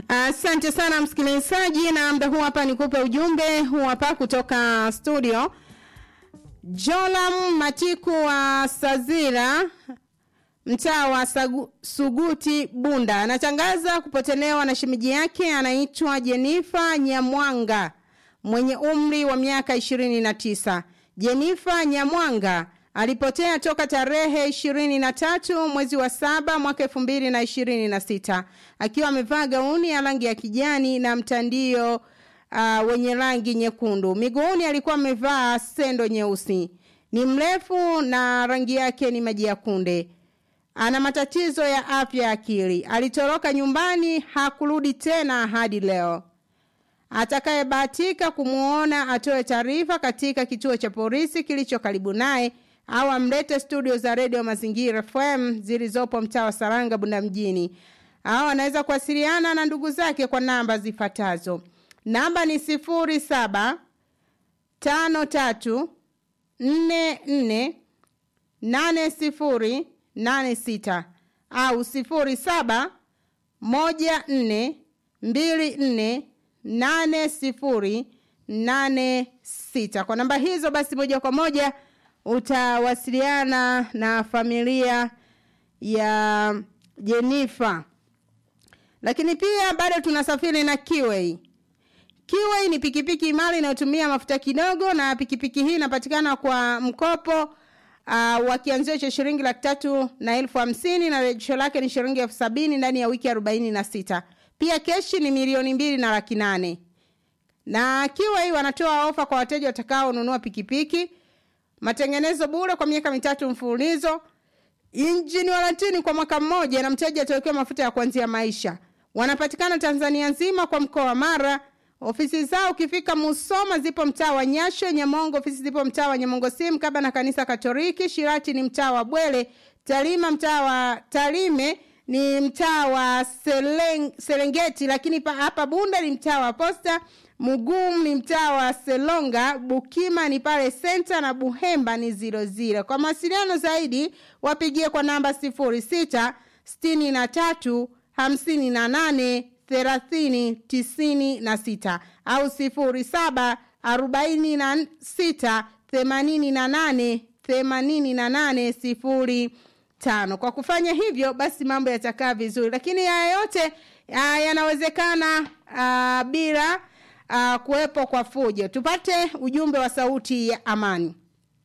Asante uh, sana msikilizaji, na muda huu hapa nikupe ujumbe huu hapa kutoka studio. Jolam Matiku wa Sazira mtaa wa Sagu, Suguti Bunda anatangaza kupotelewa na shemeji yake anaitwa Jenifa Nyamwanga mwenye umri wa miaka ishirini na tisa. Jenifa Nyamwanga alipotea toka tarehe ishirini na tatu mwezi wa saba mwaka elfu mbili na ishirini na sita akiwa amevaa gauni ya rangi ya kijani na mtandio uh, wenye rangi nyekundu. Miguuni alikuwa amevaa sendo nyeusi. Ni mrefu na rangi yake ni maji ya kunde. Ana matatizo ya afya ya akili. Alitoroka nyumbani, hakurudi tena hadi leo. Atakayebahatika kumwona atoe taarifa katika kituo cha polisi kilicho karibu naye au amlete studio za redio Mazingira FM zilizopo mtaa wa Saranga Bunda mjini, au anaweza kuwasiliana na ndugu zake kwa namba zifuatazo. Namba ni sifuri saba tano tatu nne nne nane sifuri nane sita au sifuri saba moja nne mbili nne nane sifuri nane sita. Kwa namba hizo basi moja kwa moja utawasiliana na familia ya Jenifa. Lakini pia bado tunasafiri na Kiwei. Kiwei ni pikipiki imara inayotumia mafuta kidogo, na pikipiki hii inapatikana kwa mkopo uh, wa kianzio cha shilingi laki tatu na elfu hamsini na rejesho lake ni shilingi elfu sabini ndani ya wiki arobaini na sita. Pia keshi ni milioni mbili na laki nane. Na Kiwei wanatoa ofa kwa wateja watakaonunua pikipiki matengenezo bure kwa miaka mitatu mfululizo, injini warantini kwa mwaka mmoja, na mteja atawekewa mafuta ya kuanzia maisha. Wanapatikana Tanzania nzima kwa mkoa wa Mara. Ofisi zao ukifika Musoma zipo mtaa wa Nyasho, Nyamongo ofisi zipo mtaa wa Nyamongo Sim kaba na kanisa Katoliki. Shirati ni mtaa wa Bwele, Talima mtaa wa Talime ni mtaa wa Seleng, Serengeti, lakini pa, hapa Bunda ni mtaa wa Posta. Mugum ni mtaa wa Selonga, Bukima ni pale Senta na Buhemba ni ziro ziro. Kwa mawasiliano zaidi wapigie kwa namba sifuri sita sitini na tatu hamsini na nane thelathini tisini na sita au sifuri saba arobaini na sita themanini na nane themanini na nane sifuri tano. Kwa kufanya hivyo basi mambo yatakaa vizuri, lakini haya yote yanawezekana bila uh, kuwepo kwa fujo. Tupate ujumbe wa sauti ya amani.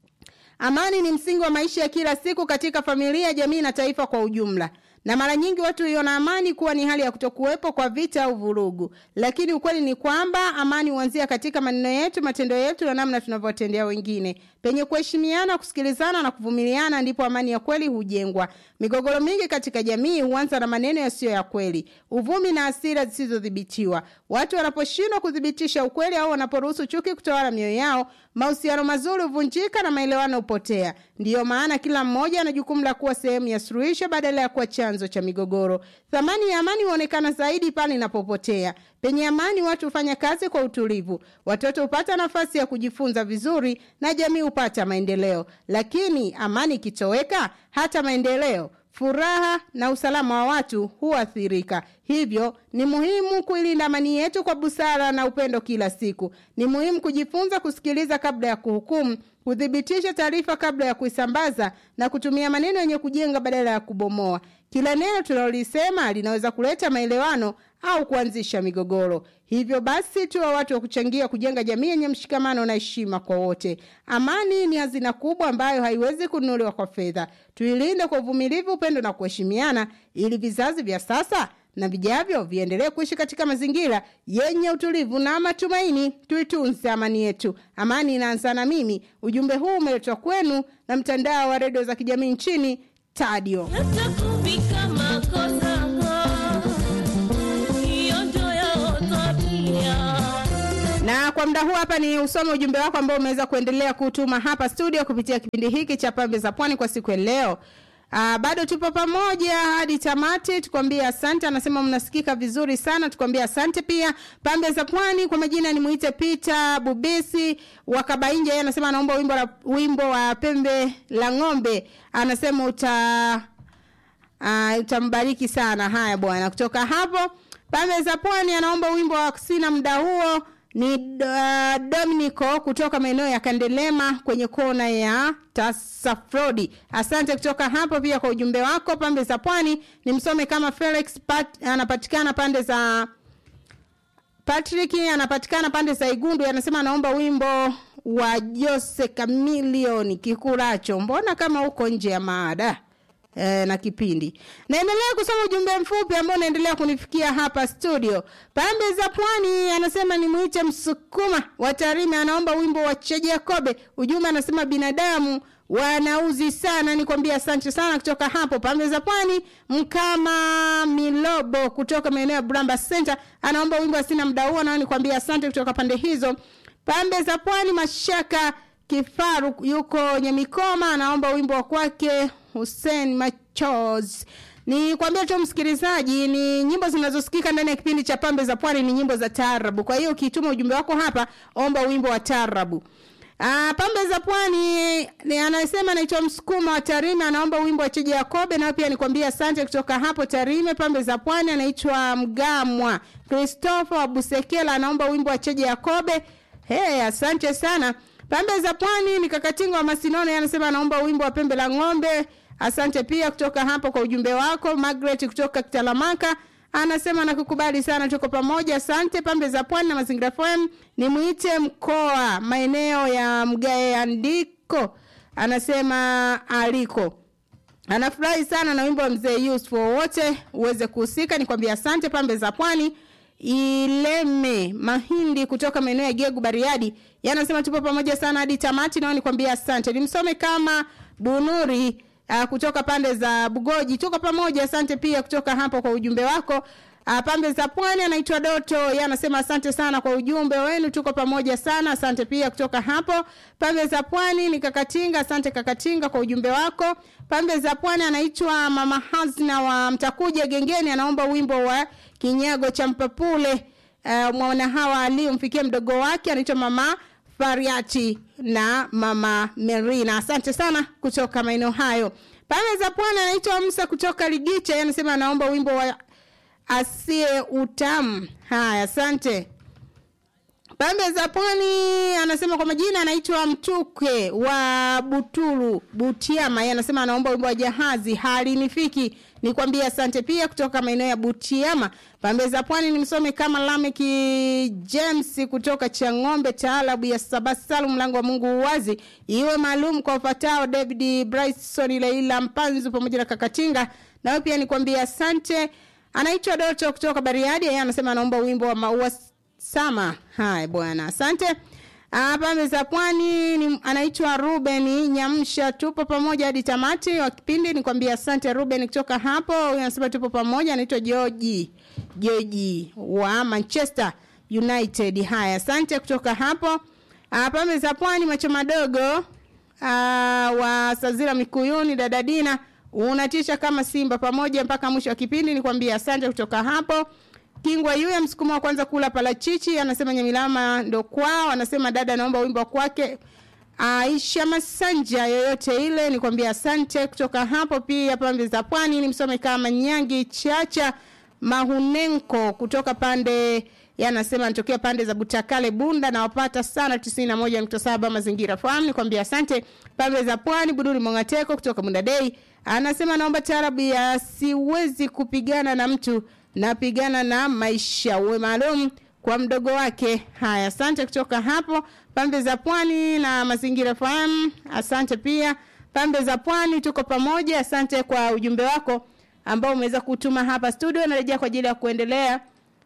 Amani ni msingi wa maisha ya kila siku katika familia, jamii na taifa kwa ujumla. Na mara nyingi watu huiona amani kuwa ni hali ya kutokuwepo kwa vita au vurugu, lakini ukweli ni kwamba amani huanzia katika maneno yetu, matendo yetu na namna tunavyotendea wengine. Penye kuheshimiana, kusikilizana na kuvumiliana, ndipo amani ya kweli hujengwa. Migogoro mingi katika jamii huanza na maneno yasiyo ya kweli, uvumi na hasira zisizodhibitiwa. Watu wanaposhindwa kuthibitisha ukweli au wanaporuhusu chuki kutawala mioyo yao, mahusiano mazuri huvunjika na maelewano hupotea. Ndiyo maana kila mmoja ana jukumu la kuwa sehemu ya suluhisho badala ya kuwa chanzo cha migogoro. Thamani ya amani huonekana zaidi pale inapopotea. Penye amani, watu hufanya kazi kwa utulivu, watoto hupata nafasi ya kujifunza vizuri na jamii hupata maendeleo. Lakini amani ikitoweka, hata maendeleo furaha na usalama wa watu huathirika. Hivyo ni muhimu kuilinda amani yetu kwa busara na upendo kila siku. Ni muhimu kujifunza kusikiliza kabla ya kuhukumu, kuthibitisha taarifa kabla ya kuisambaza na kutumia maneno yenye kujenga badala ya kubomoa. Kila neno tunalolisema linaweza kuleta maelewano au kuanzisha migogoro. Hivyo basi tuwe watu wa kuchangia kujenga jamii yenye mshikamano na heshima kwa wote. Amani ni hazina kubwa ambayo haiwezi kununuliwa kwa fedha. Tuilinde kwa uvumilivu, upendo na kuheshimiana, ili vizazi vya sasa na vijavyo viendelee kuishi katika mazingira yenye utulivu na matumaini. Tuitunze amani yetu. Amani inaanza na mimi. Ujumbe huu umeletwa kwenu na mtandao wa redio za kijamii nchini Tadio. na kwa muda huu hapa ni usome ujumbe wako ambao umeweza kuendelea kutuma hapa studio kupitia kipindi hiki cha pambe za pwani kwa siku ya leo Uh, bado tupo pamoja hadi tamati tukwambia asante anasema mnasikika vizuri sana tukwambia asante pia pambe za pwani kwa majina ni muite Peter Bubisi wa Kabainja yeye anasema anaomba wimbo la, wimbo wa pembe la ng'ombe anasema uta uh, utambariki sana haya bwana kutoka hapo pambe za pwani anaomba wimbo wa sina muda huo ni uh, Dominico kutoka maeneo ya Kandelema kwenye kona ya Tasafrodi. Asante kutoka hapo pia kwa ujumbe wako. Pambe za pwani ni msome kama Felix Pat, anapatikana pande za Patrick anapatikana pande za Igundu, anasema anaomba wimbo wa Jose Chameleone Kikuracho. Mbona kama uko nje ya maada e, na kipindi. Naendelea kusoma ujumbe mfupi ambao unaendelea kunifikia hapa studio. Pambe za Pwani anasema nimuite Msukuma wa Tarime, anaomba wimbo wa Che Jacobe. Ujumbe anasema binadamu wanauzi sana, nikwambia asante sana kutoka hapo pambe za Pwani. Mkama Milobo kutoka maeneo ya Bramba Center anaomba wimbo wa sina muda huo, nao nikwambia asante kutoka pande hizo. Pambe za Pwani Mashaka Kifaru yuko Nyamikoma anaomba wimbo wa kwake Hussein Machos. Ni kwambia tu msikilizaji, ni nyimbo zinazosikika ndani ya kipindi cha Pambe za Pwani ni nyimbo za taarabu. Kwa hiyo ukituma ujumbe wako hapa, omba wimbo wa taarabu. Ah, Pambe za Pwani ni anasema anaitwa Msukuma wa Tarime anaomba wimbo wa Cheje Yakobe na pia nikwambia asante kutoka hapo Tarime. Pambe za Pwani anaitwa Mgamwa. Christopher wa Busekela anaomba wimbo wa Cheje Yakobe. Hey, asante sana. Pambe za Pwani ni Kakatingo wa Masinone anasema anaomba wimbo wa Pembe la Ng'ombe. Asante pia kutoka hapo kwa ujumbe wako. Margaret kutoka Kitalamaka anasema nakukubali sana, tuko pamoja. Asante. Pambe za Pwani na Mazingira FM ni mwite mkoa maeneo ya Mgae andiko, anasema aliko anafurahi sana na wimbo wa mzee Yusuf wote uweze kuhusika. Nikwambia asante. Pambe za Pwani Ileme Mahindi kutoka maeneo ya Gegu Bariadi yanasema tupo pamoja sana hadi tamati, nao nikwambia asante. Nimsome kama Bunuri uh, kutoka pande za Bugoji, tuko pamoja. Asante pia kutoka hapo kwa ujumbe wako. Uh, pambe za Pwani anaitwa Doto, yeye anasema asante sana kwa ujumbe wenu, tuko pamoja sana. Asante pia kutoka hapo. Pambe za Pwani ni Kakatinga, asante Kakatinga kwa ujumbe wako. Pambe za Pwani anaitwa Mama Hazna wa Mtakuja Gengeni, anaomba wimbo wa kinyago cha mpapule uh, mwana hawa aliyomfikia mdogo wake anaitwa Mama Fariati na Mama Merina. Asante sana kutoka maeneo hayo. Pambe za Pwani anaitwa Musa kutoka Ligicha, anasema anaomba wimbo wa asie utamu. Haya, asante. Pambe za Pwani anasema kwa majina anaitwa Mtuke wa Butulu Butiama. Yeye anasema anaomba wimbo wa jahazi halinifiki. Nikwambie asante pia kutoka maeneo ya Butiama. Pambe za Pwani nimsome kama Lameki James kutoka Chang'ombe taalabu ya Sabasalu mlango wa Mungu uwazi. Iwe maalum kwa ufatao David Bryson Leila Mpanzu pamoja na Kakatinga. Na pia nikwambie asante. Anaitwa Doto kutoka Bariadi. Yeye anasema anaomba wimbo wa maua sama. Haya bwana, asante. Ah, pambe za Pwani ni anaitwa Ruben Nyamsha, tupo pamoja hadi tamati wa kipindi. Nikwambia asante Ruben kutoka hapo. Huyu anasema tupo pamoja, anaitwa George George wa Manchester United. Haya, asante kutoka hapo. Ah, pambe za Pwani macho madogo ah, wa Sazira Mikuyuni, dada Dina unatisha kama simba pamoja mpaka mwisho wa kipindi. Nikwambia asante kutoka hapo. Kingwa yule msukumo wa kwanza kula palachichi anasema Nyamilama ndo kwao, anasema dada naomba wimbo kwake Aisha Masanja yoyote ile, nikwambia asante kutoka hapo. Pia pambe za pwani ni msome kama Nyangi Chacha Mahunenko kutoka pande yanasema anatokea pande za Butakale Bunda, na wapata sana 91.7 mazingira fahamu. Nikwambia asante. Pambe za pwani Buduri Mongateko kutoka Bunda Day anasema naomba taarabu ya siwezi kupigana na mtu napigana na maisha uwe maalum kwa mdogo wake. Haya, asante kutoka hapo pambe za pwani na mazingira fahamu. Asante pia pambe za pwani, tuko pamoja. Asante kwa ujumbe wako ambao umeweza kutuma hapa studio. Narejea kwa ajili ya kuendelea.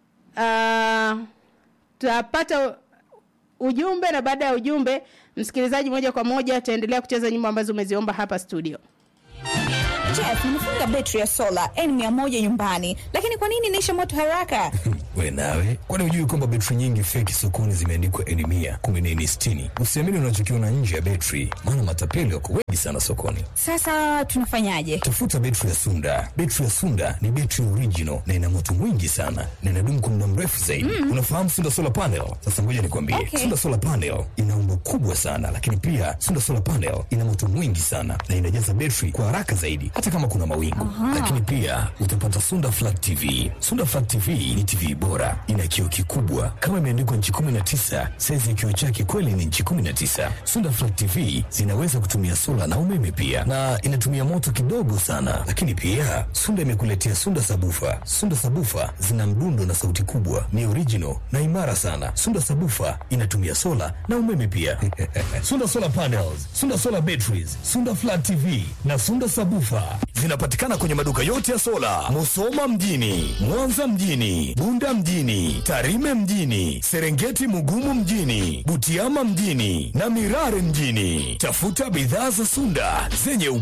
Uh, tutapata ujumbe na baada ya ujumbe, msikilizaji, moja kwa moja ataendelea kucheza nyimbo ambazo umeziomba hapa studio. Jeff, nimefunga betri ya sola N100 nyumbani, lakini kwa nini inaisha moto haraka? We nawe, kwani hujui kwamba betri nyingi feki sokoni zimeandikwa N mia kumi na nne sitini? Usiamini unachokiona nje ya betri, maana matapeli wako wengi sana sokoni. Sasa tunafanyaje? Tafuta betri ya Sunda. Betri ya Sunda ni betri original na ina moto mwingi sana na inadumu kwa muda mrefu zaidi. Mm. Unafahamu Sunda solar panel? Sasa ngoja nikwambie, Okay. Sunda solar panel ina umbo kubwa sana, lakini pia Sunda solar panel ina moto mwingi sana na inajaza betri kwa haraka zaidi, hata hata kama kuna mawingu. Lakini pia utapata Sunda Flat TV. Sunda Flat TV ni TV bora, ina kioo kikubwa kama imeandikwa nchi 19. Saizi ya kioo chake kweli ni nchi 19. Sunda Flat TV zinaweza kutumia sola na umeme pia, na inatumia moto kidogo sana. Lakini pia Sunda imekuletea Sunda Sabufa. Sunda Sabufa zina mdundo na sauti kubwa, ni original na imara sana. Sunda Sabufa inatumia sola na umeme pia. Sunda Solar Panels, Sunda Solar Batteries, Sunda Flat TV na Sunda Sabufa zinapatikana kwenye maduka yote ya sola, Musoma mjini, Mwanza mjini, Bunda mjini, Tarime mjini, Serengeti Mugumu mjini, Butiama mjini na Mirare mjini. Tafuta bidhaa za Sunda zenye